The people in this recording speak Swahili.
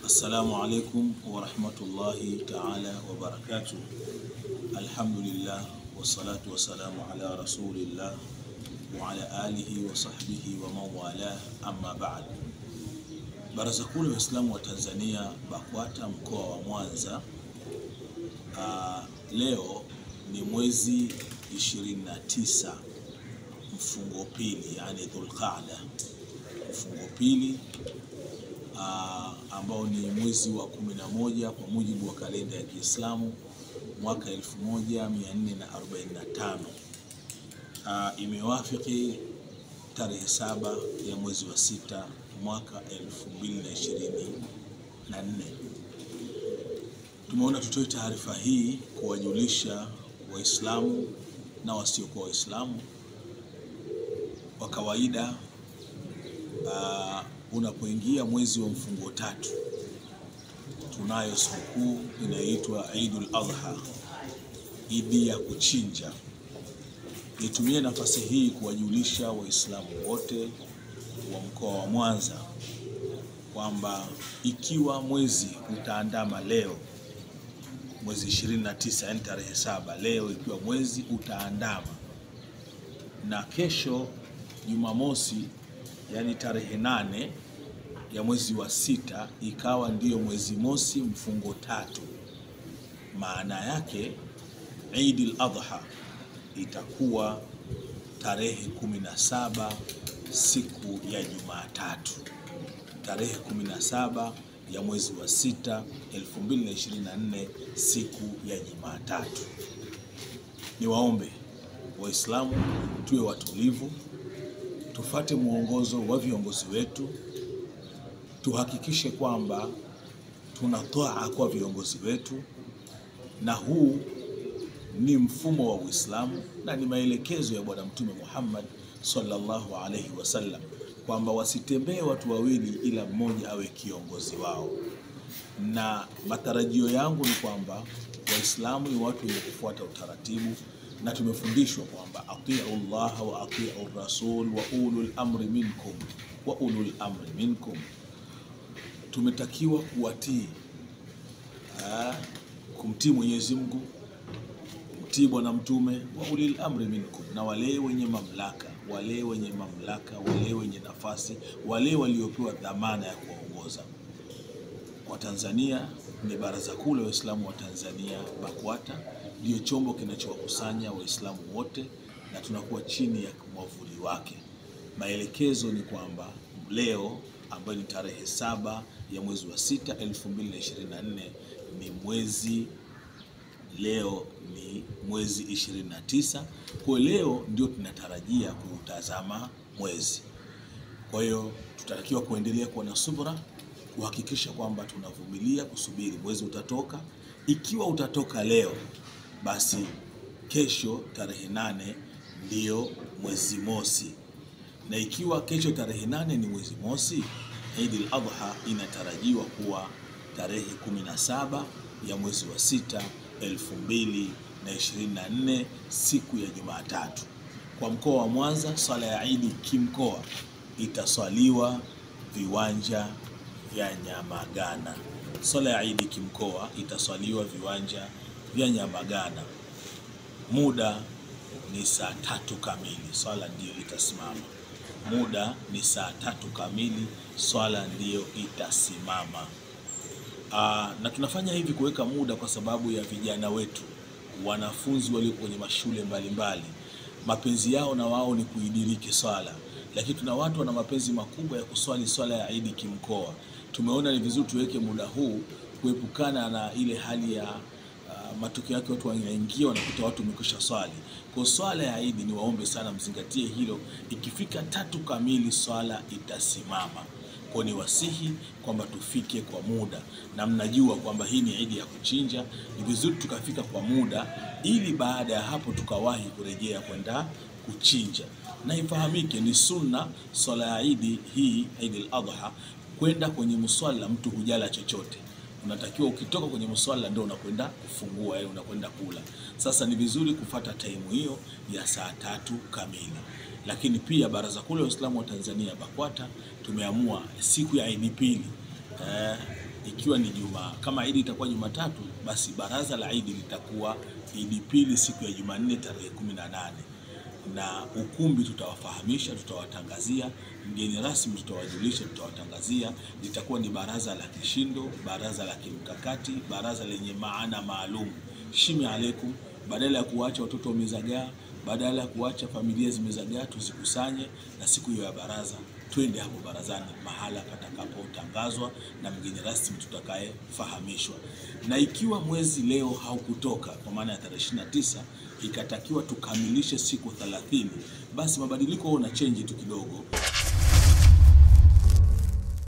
Assalamu alaikum warahmatullahi taala wabarakatuh. Alhamdulillah wassalatu wassalamu ala rasulillah wa ala alihi wa sahbihi wa man wala, amma ba'd. Baraza Kuu la Waislamu wa Tanzania BAKWATA mkoa wa Mwanza, uh, leo ni mwezi 29 mfungo pili, yani Dhulqaada mfungo pili uh, ambao ni mwezi wa 11 kwa mujibu wa kalenda ya Kiislamu mwaka 1445 uh, imewafiki tarehe saba ya mwezi wa sita mwaka 2024. Tumeona tutoe taarifa hii kuwajulisha Waislamu na wasiokuwa Waislamu kwa kawaida uh, unapoingia mwezi wa mfungo tatu tunayo sikukuu inayoitwa Eidul Adha, idi ya kuchinja. Nitumie nafasi hii kuwajulisha Waislamu wote wa mkoa wa Mwanza kwamba ikiwa mwezi utaandama leo mwezi 29, yani tarehe saba leo, ikiwa mwezi utaandama na kesho Jumamosi, yani tarehe nane ya mwezi wa sita ikawa ndiyo mwezi mosi mfungo tatu, maana yake Eidul Adha itakuwa tarehe kumi na saba siku ya Jumatatu, tarehe kumi na saba ya mwezi wa sita 2024 siku ya Jumatatu. Niwaombe Waislamu tuwe watulivu, tufate mwongozo wa viongozi wetu, tuhakikishe kwamba tunatoa kwa viongozi wetu, na huu ni mfumo wa Uislamu na ni maelekezo ya Bwana Mtume Muhammad sallallahu alaihi wasallam kwamba wasitembee watu wawili ila mmoja awe kiongozi wao, na matarajio yangu ni kwamba Waislamu ni watu wenye kufuata utaratibu, na tumefundishwa kwamba atiu llaha wa atiu rasul wa ulul amri minkum wa ulul amri minkum, tumetakiwa kuwatii, kumtii Mwenyezi Mungu, kumtii Bwana Mtume wa ulil amri minkum, na wale wenye mamlaka wale wenye mamlaka, wale wenye nafasi, wale waliopewa dhamana ya kuwaongoza. Kwa Tanzania ni Baraza Kuu la Waislamu wa Tanzania BAKWATA ndiyo chombo kinachowakusanya Waislamu wote na tunakuwa chini ya mwavuli wake. Maelekezo ni kwamba leo ambayo ni tarehe saba ya mwezi wa sita 2024 ni mwezi leo ni mwezi 29. Kwa leo ndio tunatarajia kuutazama mwezi. Kwa hiyo tutatakiwa kuendelea kuwa na subra, kuhakikisha kwamba tunavumilia kusubiri mwezi utatoka. Ikiwa utatoka leo, basi kesho tarehe nane ndiyo mwezi mosi, na ikiwa kesho tarehe nane ni mwezi mosi, Eidul Adha inatarajiwa kuwa tarehe 17 ya mwezi wa sita 2024 siku ya Jumatatu. Kwa mkoa wa Mwanza, swala ya Idi kimkoa itaswaliwa viwanja vya Nyamagana. Swala ya Idi kimkoa itaswaliwa viwanja vya Nyamagana. Muda ni saa tatu kamili, swala ndiyo itasimama. Muda ni saa tatu kamili, swala ndiyo itasimama. Aa, na tunafanya hivi kuweka muda kwa sababu ya vijana wetu wanafunzi walio kwenye mashule mbalimbali mbali. Mapenzi yao na wao ni kuidiriki swala, lakini tuna watu wana mapenzi makubwa ya kuswali swala ya Idi kimkoa. Tumeona ni vizuri tuweke muda huu kuepukana na ile hali ya uh, matokeo yake watu wanaingia wanakuta watu wamekwisha swali. Kwa swala ya Idi ni waombe sana mzingatie hilo, ikifika tatu kamili swala itasimama kwa ni wasihi kwamba tufike kwa muda, na mnajua kwamba hii ni Idi ya kuchinja. Ni vizuri tukafika kwa muda, ili baada ya hapo tukawahi kurejea kwenda kuchinja. Na ifahamike ni sunna swala ya Idi hii, Eid al-Adha, kwenda kwenye muswala, mtu hujala chochote unatakiwa ukitoka kwenye mswala ndio unakwenda kufungua, yani unakwenda kula. Sasa ni vizuri kufata taimu hiyo ya saa tatu kamili. Lakini pia Baraza Kuu la Waislamu wa Tanzania BAKWATA tumeamua siku ya Idi pili eh, ikiwa ni juma kama Idi itakuwa Jumatatu, basi baraza la Idi litakuwa Idi pili siku ya Jumanne tarehe kumi na nane na ukumbi tutawafahamisha, tutawatangazia. Mgeni rasmi tutawajulisha, tutawatangazia. Litakuwa ni baraza la kishindo, baraza la kimkakati, baraza lenye maana maalum. Shime alaikum, badala ya kuwacha watoto wamezagaa, badala ya kuwacha familia zimezagaa, tuzikusanye na siku hiyo ya baraza twende hapo barazani, mahala patakapotangazwa na mgeni rasmi tutakayefahamishwa. Na ikiwa mwezi leo haukutoka kwa maana ya tarehe 29 ikatakiwa tukamilishe siku 30, basi mabadiliko na chenji tu kidogo.